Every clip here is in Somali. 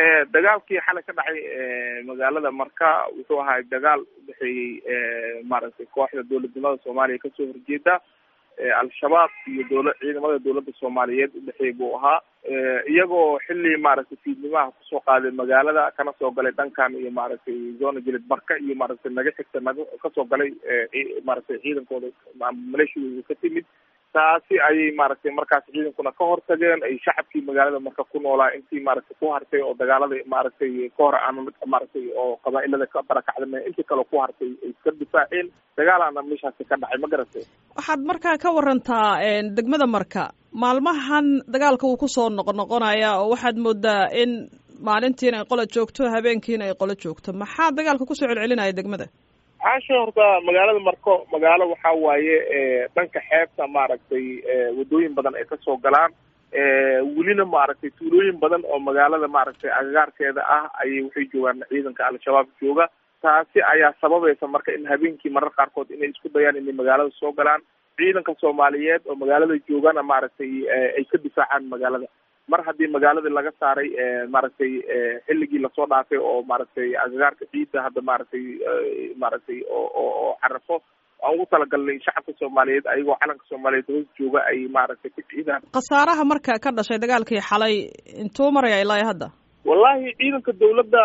dagaalkii xalay ka dhacay magaalada marka wuxuu ahaa dagaal udhexeeyey maaragtay kooxda dowladnimada soomaaliya kasoo horjeeda al-shabaab iyo dowla ciidamada dowladda soomaaliyeed udhexeey buu ahaa iyagoo xili maaragtay fiidnimaha kusoo qaaday magaalada kana soo galay dhankan iyo maaragtay zona jilid marka iyo maaragtay naga xigta naga kasoo galay maaragtay ciidankooda maleeshiyooda ka timid taasi ayay maaragtay markaas ciidankuna ka hortageen ay shacabkii magaalada marka ku noolaa intii maaragtay ku hartay oo dagaalada maaragtay ka hor aan maaragtay oo qabaa-ilada ka barakacdame intii kale ku hartay ay iska difaaceen dagaalaana meeshaasi ka dhacay ma garatay waxaad markaa ka warantaa degmada marka maalmahan dagaalka wuu kusoo noqnoqonaya oo waxaad moodaa in maalintiina ay qola joogto habeenkiina ay qolo joogto maxaa dagaalka kusoo celcelinaya degmada caasha horta magaalada marko magaalo waxaa waaye dhanka xeebta maaragtay wadooyin badan ay kasoo galaan welina maaragtay tuulooyin badan oo magaalada maaragtay agagaarkeeda ah ayay waxay joogaan ciidanka al-shabaab jooga taasi ayaa sababaysa marka in habeenkii marar qaarkood inay isku dayaan inay magaalada soo galaan ciidanka soomaaliyeed oo magaalada joogana maaragtay ay ka difaacaan magaalada mar haddii magaaladii laga saaray maaragtay xilligii lasoo dhaafay oo maaragtay agagaarka ciidda hadda maaragtay maaragtay oo oo carafo aan ugu talagalnay shacabka soomaaliyeed ayagoo calanka soomaaliyeed hoos jooga ay maaragtay ku ciidaan khasaaraha marka ka dhashay dagaalkii xalay intuu maraya ilaa hadda wallahi ciidanka dawladda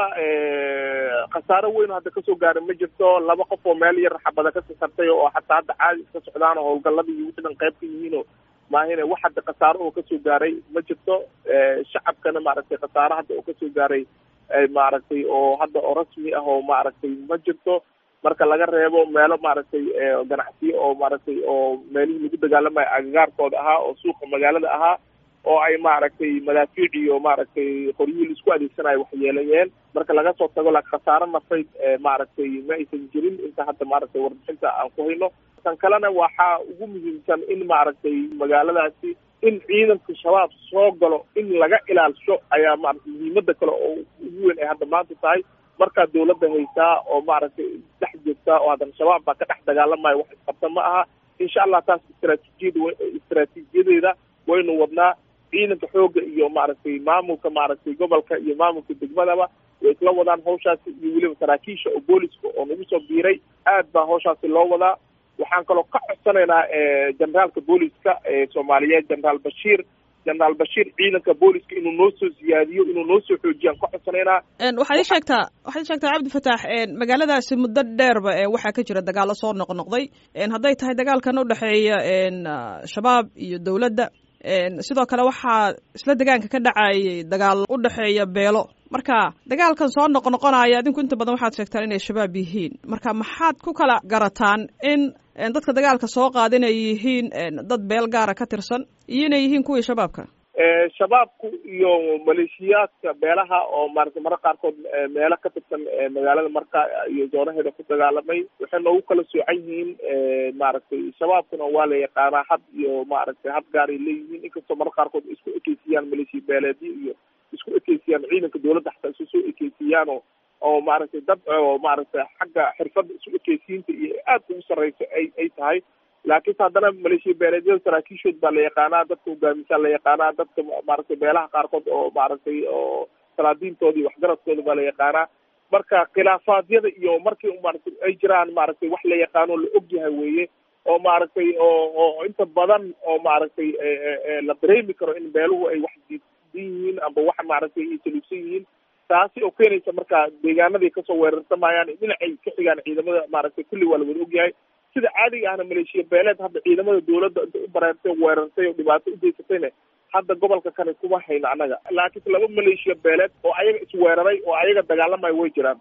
khasaaro weyn hadda kasoo gaaray ma jirto laba qof oo meel yar xabada ka sasartay oo hataa hadda caadi iska socdaan oo howlgaladii iyo wixii dhan qayb ka yihiinoo maahine wax hadda khasaaro oo kasoo gaaray ma jirto shacabkana maaragtay khasaaro hadda oo kasoo gaaray maaragtay oo hadda oo rasmi ah oo maaragtay ma jirto marka laga reebo meelo maaragtay ganacsiyo oo maaragtay oo meelihii lagu dagaalamayo agagaarkooda ahaa oo suuqa magaalada ahaa oo ay maaragtay madaafiic iyo maaragtay qoryihii laisku adeegsanayo waxyeelayeen marka laga soo tago la khasaaro nafayd maaragtay ma aysan jirin inta hadda maaragtay warbixinta aan ku hayno tan kalena waxaa ugu muhiimsan in maaragtay magaaladaasi in ciidanka shabaab soo galo in laga ilaalsho ayaa maaragtay muhiimada kale oo ugu weyn ay hadda maanta tahay markaa dawladda haysaa oo maaragtay dhex joogtaa oo haddana shabaab baa ka dhex dagaalamayo wax isqabta ma aha insha allah taas istraatiijiyada istraatiijiyadeeda waynu wadnaa ciidanka xooga iyo maaragtay maamulka maaragtay gobolka iyo maamulka degmadaba way isla wadaan hawshaasi iyo weliba saraakiisha oo booliska oo nagu soo biiray aad baa hawshaasi loo wadaa waxaan kaloo ka codsanaynaa generaalka booliska soomaaliyeed generaal bashiir generaal bashiir ciidanka booliska inuu noo soo siyaadiyo inuu noo soo xoojiyaan ka codsanaynaa waxaad ii sheegtaa waxaad ii sheegtaa cabdi fataax magaaladaasi muddo dheerba waxaa ka jira dagaalo soo noqnoqday hadday tahay dagaalkan udhexeeya shabaab iyo dowladda sidoo kale waxaa isla degaanka ka dhacayay dagaal u dhexeeya beelo marka dagaalkan soo noqnoqonaya adinku inta badan waxaad sheegtaan inay shabaab yihiin marka maxaad ku kala garataan in dadka dagaalka soo qaada inay yihiin dad beel gaara ka tirsan iyo inay yihiin kuwii shabaabka shabaabku iyo maleeshiyaadka beelaha oo maaragtay marar qaarkood meelo ka tirsan magaalada marka iyo zoonaheeda ku dagaalamay waxay noogu kala soocan yihiin maaragtay shabaabkuna waa la yaqaanaa had iyo maaragtay had gaaray leeyihiin inkastoo marar qaarkood isku ekeysiyaan maleeshiya beeleedyo iyo isku ekeysiyaan ciidanka dawladda xataa isu soo ekeysiiyaan oo oo maaragtay dad oo maaragtay xagga xirfadda isu ekeysiinta iyo aad ugu sarreyso ay ay tahay laakiinse haddana maleeshiya beeleedyada saraakiishood baa la yaqaanaa dadka hogaamisaa la yaqaanaa dadka maaragtay beelaha qaarkood oo maaragtay oo salaadiintooda iyo waxgaradkooda baa la yaqaanaa marka khilaafaadyada iyo markii maaragtay ay jiraan maaragtay wax la yaqaano la ogyahay weeye oo maaragtay oo oo inta badan oo maaragtay la dareemi karo in beeluhu ay wax diidan yihiin amba wax maaragtay ay saluugsan yihiin taasi oo keenaysa marka deegaanaday kasoo weerarsamayaan dhinacay ka xigaan ciidamada maaragtay kulli waa la wada ogyahay sida caadiga ahna maleeshiya beeleed hadda ciidamada dawladda intay u bareertay weerartay oo dhibaato u geysatayna hadda gobolka kane kuma hayno annaga laakiinse laba maleeshiya beeleed oo ayaga isweeraray oo ayaga dagaalamayo way jiraan